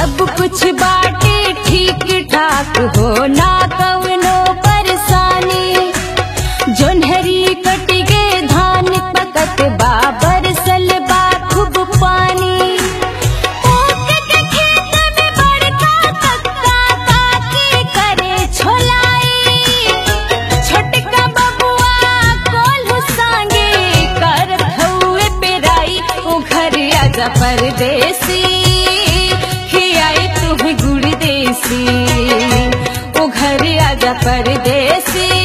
सब कुछ बाटे ठीक ठाक हो ना कवनो परेशानी जोन्हरी कट के धान पकत बाबर सलबा खूब पानी ऊख के खेत में बड़का कक्का काकी करे छोलाई छोटका बबुआ कोल्हू सांगे करत हउए पेराई ओ घर आजा परदेसी खियाई तुम्हें गुड़ देसी ओ घर आजा परदेसी